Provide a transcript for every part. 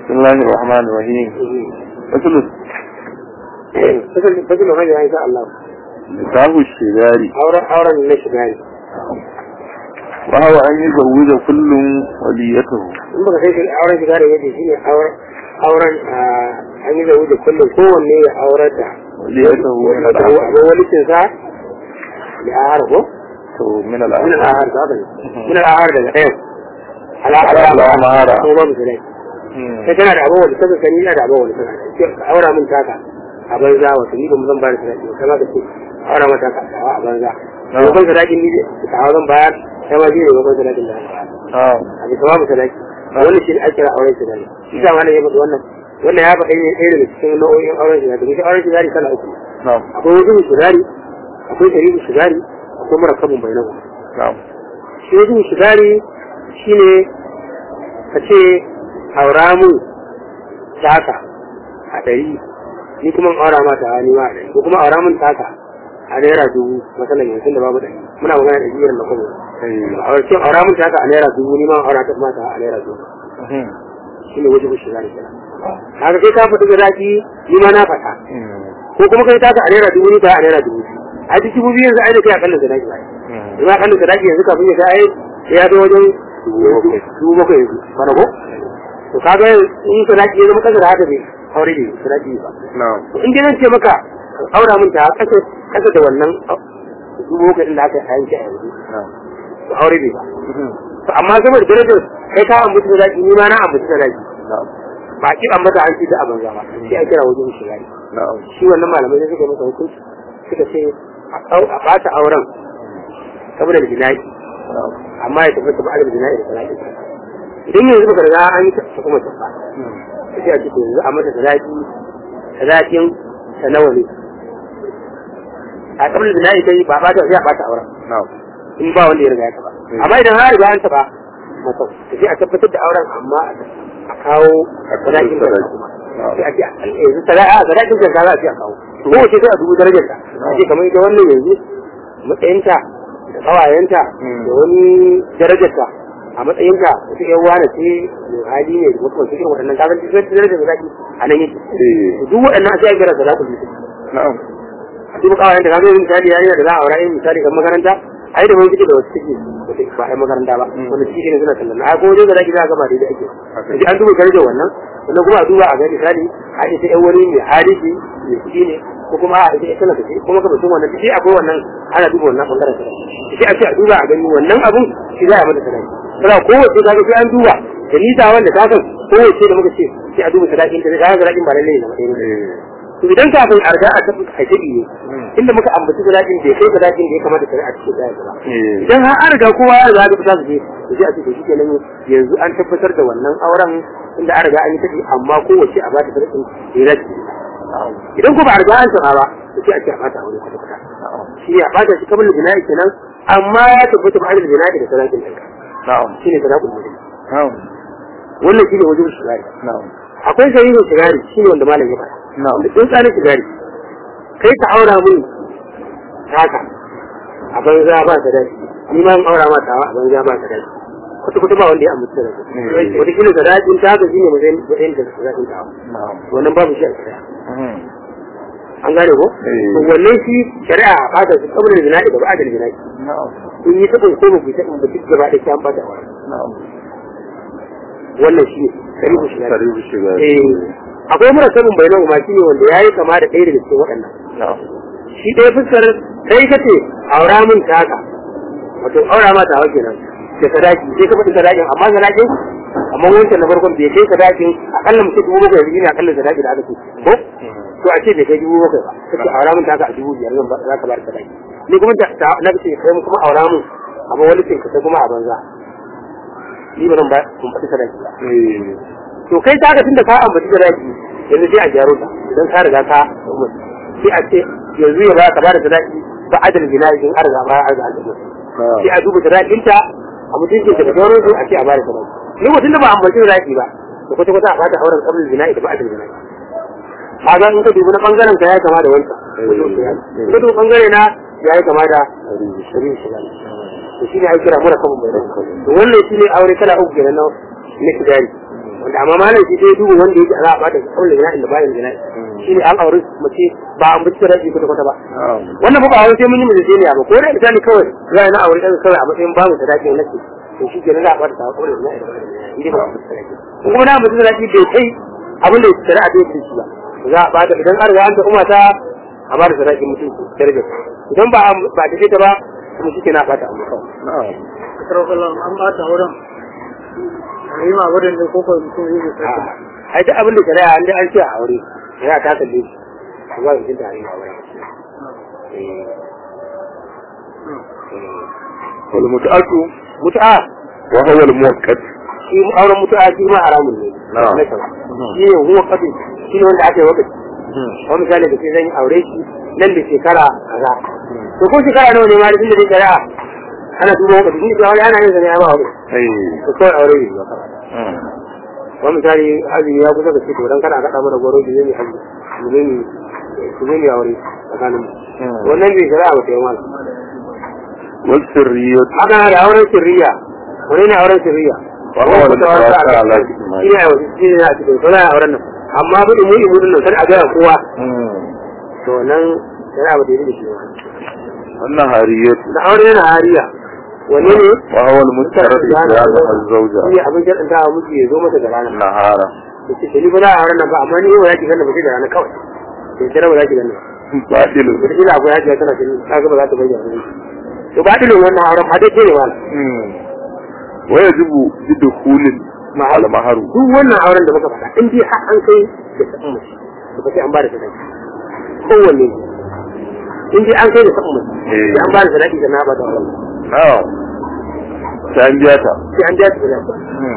بسم الله الرحمن الرحيم مثل fasal fasal hanya insha Allah نكاح الشجار auren auren na shiga ne وهو أن يزوج كل وليته in baka sai auren shiga da yake shine auren auren an yi zaune da kullum kowanne ya aurar da وليته من abu الأهل abu walicin sa ya ahar ko من min الأهل al-ahar ka bane min al-ahar daga ɗayan al-ahar Al-ahara. ko ba mu sai sai kana da abubuwan da suka sani ina da abubuwan da suka sani ka aura min taka a banza wato ni ba mu zan bayar da sadaki kai ma ka ce aura mata ka a banza Na'am. ko kan sadakin ni da hawa zan bayar kai ma shine ko kan sadakin da zan bayar نعم a bisa babu sadaki wannan shi ne ake kira auren shigari shi da wannan ya faɗi wannan wannan ya faɗi ɗaya daga cikin nau'o'in auren shigari domin shi auren shigari kala uku نعم akwai wajen shigari akwai shari'u shigari akwai murakabin bainahu نعم shi wajen shigari shine ka ce aura mu taka a ɗari ni kuma in aura ma ta ni ma a ɗari ko kuma aura mun taka a naira dubu masalan yanzu da babu ɗari muna magana da irin na kwabo a wajen aura mun taka a naira dubu ni ma in aura ta mata a naira dubu shine wajen shigari kenan haka kai ka faɗi zaki ni ma na faɗa ko kuma kai taka a naira dubu ni ta a naira dubu biyu a duk dubu biyu yanzu ai da kai akalla sadaki ba kuma akalla sadaki yanzu kafin ya kai ya zo wajen dubu bakwai yanzu kana ko to kaga in sadaki ya zama kasa da haka bai aure ne sadaki ba نعم to in dai zan ce maka ka aura min ta kasa kasa da wannan dubu bakwai din da aka yanke a yanzu نعم to aure bai ba to amma saboda darajar kai ka ambaci sadaki ni ma na ambaci sadaki نعم ba ki ambata an ci da a banza ba sai a kira wajen shiga ne نعم shi wannan malamai sai suka yi masa hukunci suka ce a kau- a ɓata auren saboda da jina'i نعم amma ya tabbata ba da jina'i da salati idan yanzu baka riga an yi ta kuma tafa sai a ce to yanzu a mata salati salatin ta nawa ne a kabla da jina'i kai ba ɓata sai a ɓata auren نعم in ba wanda ya riga ya taba amma idan har riga an taba masa sai a tabbatar da auren amma a kawo sadakin da kuma sai a ce yanzu sadakin sadakin da za a ce a kawo ko wace sai a dubu darajar ta a ce kamar ita wannan yanzu matsayinta da kawayenta da wani darajar ta a matsayinta wata yan wane ce mai hali ne da mutum cikin waɗannan kasan duk wata darajar da zaki a nan yake إيه. duk waɗannan sai a kira sadakin bisu نعم a duk kawayenta ka zai misali yarinya da za a aura yin misali kan makaranta ai da wani da wasu take ba ai makaranta ba wanda shi ne suna kallon ai ko wajen da zaki za a gaba daidai ake sai an duba darajar wannan sannan kuma a duba a ga misali a ita yan wani mai hadisi mai kuɗi ne ko kuma a ita ita ce kuma ka mutum wannan shi akwai wannan ana duba wannan bangaren sadaki sai a ce a duba a gani wannan abun shi za a mata sadaki sai kowace ka ga sai an duba da nisa wanda ta san kowace da muka ce sai a duba sadakin ta da sadakin ba lallai ne na ɗaya to idan kafin a riga a tafi a tabi ne inda muka ambaci sadakin bai kai sadakin da ya kamata ka a cikin daya ba إيه. idan har an riga kowa ya riga da fita su je to sai a ce to shi kenan yanzu an tabbatar da wannan auren inda an riga an yi tafi amma kowace a bata sadakin da ya dace idan ko ba a riga an tsara ba to sai a ce a bata aure kwata kwata shi ya bata shi kamar jina'i kenan amma ya tabbata ba a da jina'i da sadakin ɗinka نعم shi ne sadakun mutum نعم wannan shi ne wajen shigari نعم akwai sahihin shigari shi ne wanda malam ya faɗa نعم wanda in tsarin shigari kai ka aura mun haka a banza ba ta dace ni ma in aura ma tawa a banza ba ta dace kwata kwata ba wanda ya amince da su Mm. wata kila sadakin ta haka shine matsayin matsayin da sadakin tawa نعم wannan babu shi a shari'a مم. an gane ko Mm. to wannan shi shari'a a fata su kabar da jina'i da ba da jina'i نعم kun yi tabin ko ba ku tabin ba duk gaba da kyan bata wa نعم wannan shi shari'a shi سريع الشجار eh akwai mura sabon bayanan ma shi ne wanda yayi kama da ɗaya daga cikin waɗannan نعم shi ɗaya fuskar kai ka ce aura min taka wato aura ma tawa kenan da sadaki sai ka faɗi sadakin amma sadakin amma wancan na farkon bai kai sadakin akalla mutum dubu bakwai yanzu ne akalla sadaki da aka ce ko to a ce bai kai dubu bakwai ba kace aura min taka a dubu biyar zan ba- za ka ba da sadaki ni kuma da ta- na ce kai kuma aura min amma wani ce ka sai kuma a banza ni ba zan ba kun faɗi sadaki ba إيه. to kai ta ga tunda ka ambaci da zaki yanzu sai a gyaro ta idan ka riga ka sai a ce yanzu ya ba ka bada sadaki ba adal jina'i in an riga ba an riga an tabbata sai نعم a duba sadakin ta a mutuncin ta da sauran su a ce a bada sadaki ni mutum da ba ambaci da zaki ba to kwata kwata a bada auren kabul jina'i da ba adal jina'i kaga in ka dubi na bangaren ka ya kama da wancan in ka dubi bangare na ya yi kama da shirin shiga to shine ai kira mura kabul mai rai to wannan shine aure kala uku kenan na na shigari wanda amma malam shi sai duba wanda yake za a bata kaulin gina inda bayan gina shi ne an aure mace ba an bincika raji kwata kwata ba na'am wannan fa ba wai sai mun yi mu ne ba ko da misali kawai za a na aure ɗan kawai a matsayin babu sadaki na ce to shi ke na za a bata kaulin gina inda bayan gina inda ba mu sadaki ko kuma na mutum sadaki bai kai abin da shari'a ta yi shi ba za a bata idan an riga an ta umma ta a bata sadaki mutum darajar idan ba a- ba ta ta ba kuma shi ke na bata amma kawai na'am Akarwakallah an bata wurin. A yi ma wurin da kofar mutum yi da sai. ai duk abin da shari'a an dai an ce a aure shari'a ta kalle shi ba za su tare a wurin wal mut'atu mutu'a wa huwa al muwaqqat shi auren mutu'a shi ma haramun ne Na'am. Na shari'a. shi ne huwa kafin shi ne wanda aka yi wakati wani misali da ke zan yi aure shi nan da shekara kaza to ko shekara nawa ne ma da tunda dai shari'a ana duba wakati shi ne aure ana yin zane ya ba wakati ai to kawai aure ne ba kawai wani misali azumi ya kusa da ce to dan kana kaɗa mana goro da zai hajji mu zai mu zai aure tsakanin mu wannan bai shari'a ba ta yi mana wal sirriyat haka na da auren sirriya wani ne auren sirriya Wa huwa al-mutawassa ala al-ijma'. shi ne shi ne a cikin sauran auren nan amma bu da muni muni nan sai a gaya kowa to nan shari'a ba ta yi da shi ba wannan hariyat da aure yana hariya wani ne wa huwa al mustarad ijazat al zawja shi ne abin jaɗin ta miji ya zo mata da rana nahara da ce ni ba za a auren nan ba amma ni yau ya ki ganin ba sai da rana kawai to jira ba za ki ganin ba badilu wata ila akwai hajiya tana cikin kaga ba za ta bayyana ne to ba dilin wannan auren ma dai ne wala wa yajibu bi dukhulin al maharu duk wannan auren da muka faɗa in dai har an kai da sabon mace to ba sai an ba da sadaki kowanne in dai an kai da sabon mace sai an ba da sadaki da na ba da auren na'am sai an biya ta sai an biya ta sadaki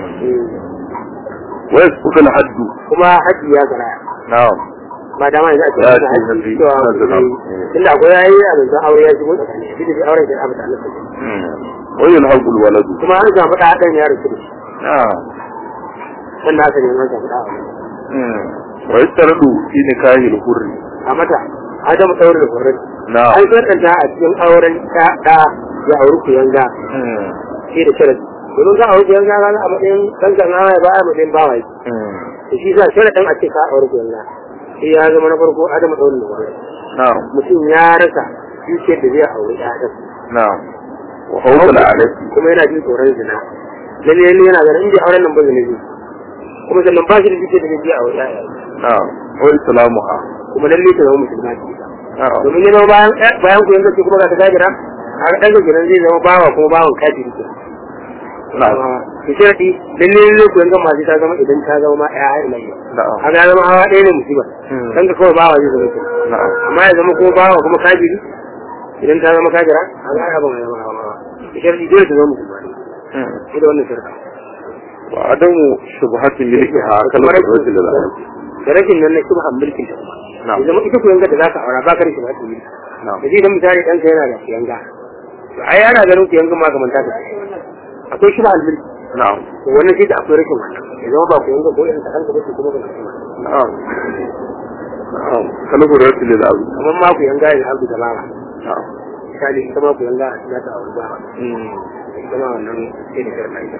wa yasqutu al haddu kuma haji ya garaya na'am ba dama yanzu ake Ya yin ce haji nabi cewa sallallahu alaihi wasallam. inda akwai yayi a nan aure ya shigo tsakani shi da auren da aka tsalla wa yulhaqu al waladu kuma an samu da hadan ya rasu da shi na'am dan da aka ne an samu da wa yastaradu fi nikahi al hurri a mata adamu daure da horon na'am an sarkanta a cikin auren ta da ya auri ku yanga shi da sharadi domin za a auri ku yanga ga a matsayin dan kan hawa ba a matsayin bawa yake to shi sa sharadin a ce ka auri ku yanga shi ya zama na farko adamu daure da horon na'am mutum ya rasa dukiyar da zai auri ɗaɗan na'am wa hawla alayhi kuma yana jin tsoron zina lalle lalle yana ganin inda auren nan ba zina zai kuma sannan ba shi da dukiyar da zai je auri ɗaɗan na'am wa islamuha kuma lalle ta zama musulma ce ita na'am domin ya zama bayan bayan ku yanga ce kuma ga ta gajira a ga ɗan kenan zai zama bawa kuma bawan kafiri ke na'am ki sharadi lalle lalle ku yanga masu ta zama idan ta zama ma ƴaƴa ila yau na'am haka ya zama hawa ɗaya ne musiba Hmm. dan ka kawai bawa zai zama kenan na'am amma ya zama kuma bawa kuma kafiri idan ta zama kafira haka ya zama ya zama hawa ki sharadi dole ta zama musulma ne shi da wannan sharadi wa adamu shubhatin milkiha kal Kuma rashin- qudrati lil arab da rashin nan na shubhan mulkin ta kuma Na'am. ya zama ita ku yanga da zaka aura ba ka rashin mulkin na'am da zai dan misali ɗanka yana da kuyanga to ai ana ganin kuyangan ma kamar ta akwai shi ba almulki na'am to wannan shi da akwai rashin wannan ya zama ba kuyanga ko irin ta kanka ba kuma ba kuma na'am na'am kal qudrati lil arab kamar ma kuyanga ya abu da bara na'am misali ita ma kuyanga za ta auri ba ita ma wannan sai da karna ita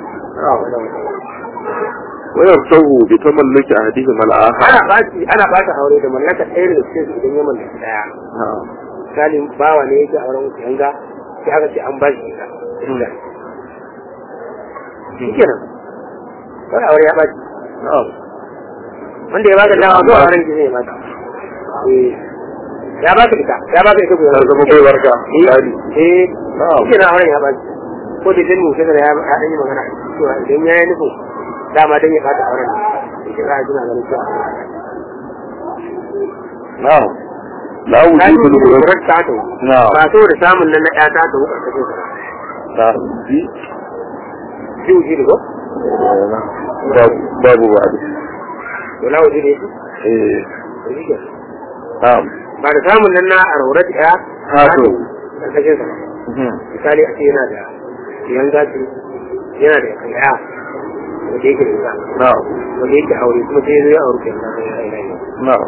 wa yartahu bi tamallaki ahdihim al akhar ana baci ana bata aure da mallaka ɗaya daga cikin su idan ya mallaki ɗaya na'am misali bawa ne yake auren kuyanga sai aka ce an ba shi ita shi kenan kawai aure ya baci na'am wanda ya baka dama zuwa ran ki zai mata eh ya baka ita ya baka ita ta zama bai warka dadi eh Na'am. shi na auren ya baki ko da jin mutum da ya ya dan yi magana cewa idan ya yi nufin dama dan ya bata auren ne shi za a jina ganin cewa na'am la ta yi wujudu al kurar qudrati ta ta na'am ba saboda samun nan na ya ta ta wuka kake sa na'am bi ji wuji da ko babu babu babu to la wuji ne eh to shi ke na'am ba da samun nan na arorat ya Ha, to. kake sa misali a ce yana da yan gashi yana da kaya wanda yake da ita na'am wanda yake aure kuma sai zai aure kan nan ya yi na'am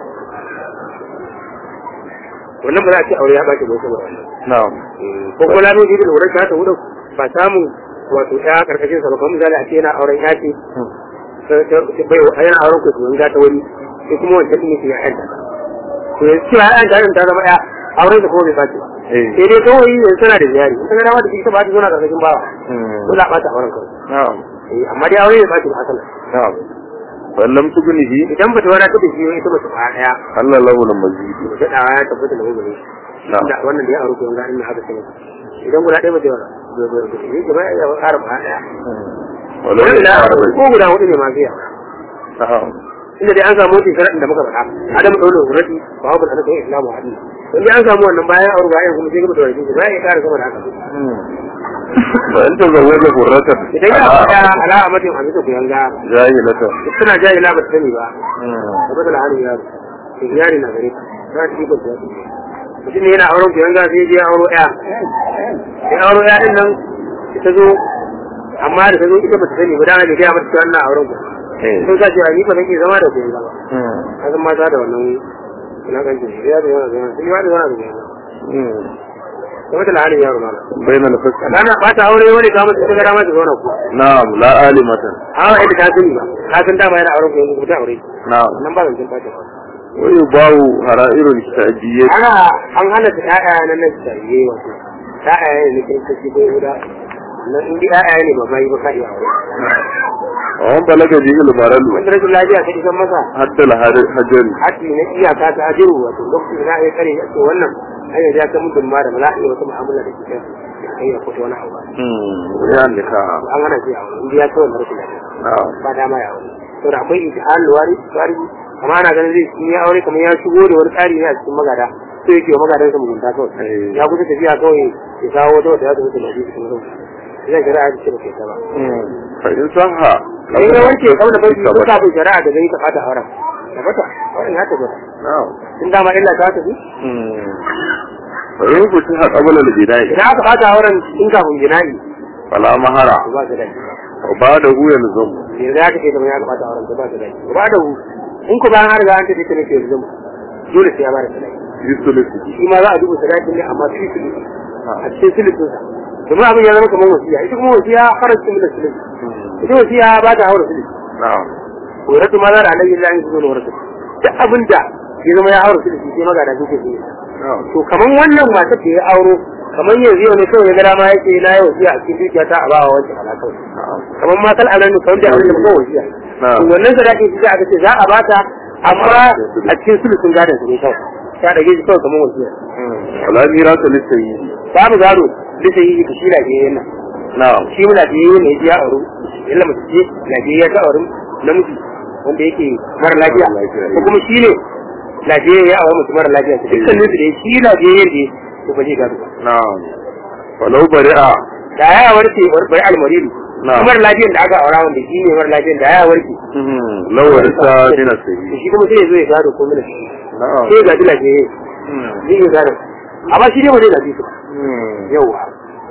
wannan ba za a ce aure ya baki ba saboda wannan na'am ko kuma lalo ji da lura ta ta wurin ba samun wato ya karkashin sa ba kamar misali a ce yana auren ya ce bai wa yana auren ku kuma ta wani sai kuma wancan din yake ya yanta to yanzu cewa ya yanta ta zama ya auren da kuma bai sace ba eh sai dai kawai yanzu tana da jari in kana dama da ita ba ta zo na karkashin bawa mm, ko za a bata auren kawai na'am Eh, amma dai aure ya sace ba asala na'am wallam tugunihi idan ba ta wani ta da shi ita ba ta ba daya Allah lahu al-mazid ba ta dawa ya tabbata da gobe na'am da wannan da ya aure ko yanga in haka sai idan guda ɗaya ba ta yawa ba ta yi gaba ya ƙara ba daya walau wani da ya ko guda hudu ne ma zai yawa na'am inda dai an samu wata sharaɗin da muka faɗa adam ɗaure hurati ba wa bala kai islamu hadi in dai an samu wannan bayan aure bayan kuma sai gaba da wani bayan ya ƙara sama da haka fa in tazawwaja hurratan idan ya faɗa ala amatin a bisa kuyanga jahilatan suna jahila ba ta sani ba Mm, da bata da halin yaro to yari na gare ka za ta ikon ta mutum ne yana auren kuyanga sai je auro ɗaya sai auro ɗaya ɗin nan ta zo amma da ta zo ita ba ta sani ba dama da gaya mata cewa ina auren ku eh sun sa cewa ni ba zan iya zama da kuyanga ba mm, kasan mata da wannan wulakancin ya da yana zama sun yi wa da zama da kuyanga mm, da mata da halin yaro mala bain al-fasl kana ba ta aure wani kamar ta gara mata zauna ku na'am la alimatan hawa yadda ta sani ba ta san dama yana auren kuyanga ko ta aure na'am nan ba zan cin bata ba wa yubawu hara'irul ta'diyyah ana an hana ta ƴaƴa na nan tariye wato ƴaƴa ne na kiristoci ko yahuda nan in dai ƴaƴa ne ba bai ba ka iya aure wa man balaga bihi al-maral wanda rashin lafiya ta isan masa hatta al-hajari haƙi na iyaka ta ajiru wato lokacin da za a yi kare to wannan an yi ta mutum ma da ba za a iya wata mu'amala da ke kai ya fito wani abu ba mm ya nika an hana shi a wani in dai ya kai wannan rashin lafiya na'am ba dama ya aure saboda akwai ijtihad wari wari amma ana ganin zai in ya aure kamar ya shigo da wani tsari ne a cikin magada sai yake wa magadansa mugunta kawai Eh. ya kusa tafiya kawai ya kawo wata wata ya zama da lafiya cikin rau zai shari'a ta ce ba ke ta ba mm fa in sahha in ya wanke kawai da farki ko kafin shari'a da gani ta fata auren ta fata auren ya tabbata na'am in dama illa ta tafi mm fa in futiha qabla al-bina'i idan aka fata auren in kafin jina'i fala mahara to ba ta dace wa ba'dahu yalzum yanzu ya kace kamar ya aka fata auren to ba ta dace ba da hu in ku bayan har ga an tafi ta ne ke yanzu dole sai ya ba da sadaki yusulusi shi ma za a duba sadakin ne amma fi su a cikin silisin sa domin abin ya zama kamar wasiya ita kuma wasiya farashin da silisi ita wasiya ba ta haura silisi na'am horatu ma za da annabi Allah ya zo horatu duk abin da ya zama ya haura silisi sai magana suke su na'am to kamar wannan matar da ya auro kamar yanzu yau ne kawai ya ga dama yake na yi wasiya a cikin dukiya ta a ba wa wancan ala kawai na'am kamar matar anan ne kawai da abin da ba wasiya Na'am. to wannan sadakin shi aka ce za a bata amma a cikin silisin gadon su ne kawai ta dage shi kawai kamar wasiya wala mirasa lisayi babu gado bisa yi shi lafiyayyen nan na'am shi mu lafiyayyen ne ya auru illa mace ce lafiyayya ta auru namiji wanda yake mara lafiya Mara lafiya, ko kuma shi ne lafiyayya ya auru mace mara lafiya su dukkan nufi da shi lafiyayyen ne to ba zai gado ba na'am walau bari'a da ya warke bai almaridu Na'am. shi mara lafiyan da aka aura wanda shi ne mara lafiyan da ya warke law warisa min to as-sayyi shi kuma sai ya zo ya gado ko mina na'am sai ya gaji lafiyayye zai iya gado amma shi ne ba zai gaji su ba Mm. yauwa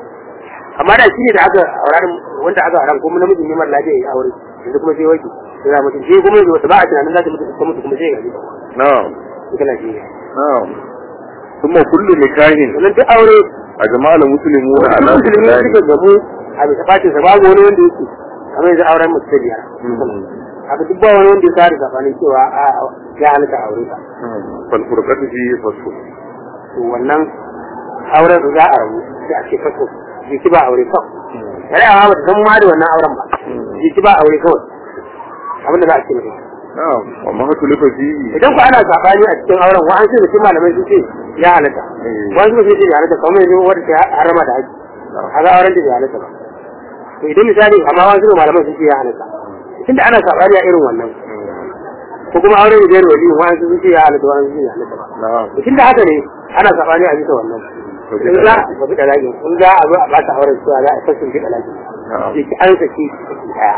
amma da shi ne da aka aurarin wanda aka auran kuma namijin ne mara lafiya ya aure yanzu kuma sai warke sai za mutum sai kuma yanzu wata ba a tunanin za ta mutu ta mutu kuma sai ya gaji na'am ita lafiya na'am thumma kullu nikahin sannan duk aure ajma'a al-muslimuna ala musulmi suka gamu a bisa bacin sa babu wani wanda yake kamar yanzu auren mutu ta biyar haka duk ba wani wanda ya kare sabanin cewa a ya halitta aure ka fal furqatu fi fasl to wannan auren za a rabu da ake faso jiki ba aure kawai yare a ba ta san ma da wannan auren ba jiki ba aure kawai abinda za a ce mutum na'am wa ma tulifa fi idan ku ana sabani a cikin auren wa an ce mutum malamai sun ce ya halatta wani sun ce ya halatta kamar yanzu wanda ta harama da haji a ga auren da ya halatta ba to idan misali amma wani sun malamai sun ce ya halatta tunda ana sabani a irin wannan ko kuma auren da ya wali wani sun ce ya halatta wani sun ce ya halatta ba na'am to tunda haka ne ana sabani a bisa wannan in za a fi dalakin in za a zo a bata auren cewa za a sassun fi dalakin na'am sai ki an saki saki daya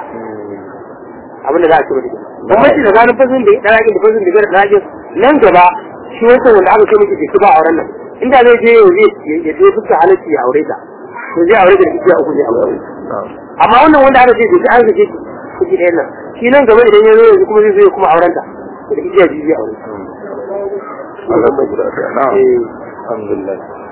abinda za a ci mutum bambanci tsakanin fasin da dalakin da fasin da gara dalakin nan gaba shi wancan wanda aka ce miki jiki ba auren nan inda zai je yau zai ya je fuska halarci ya aure ta to zai aure ta da igiya uku zai aure na'am amma wannan wanda aka ce jiki an saki saki ɗayan nan shi nan gaba idan ya zo yanzu kuma zai zo ya kuma auren ta da igiya biyu zai aure Allah ta guda ɗaya. na'am Eh. alhamdulillah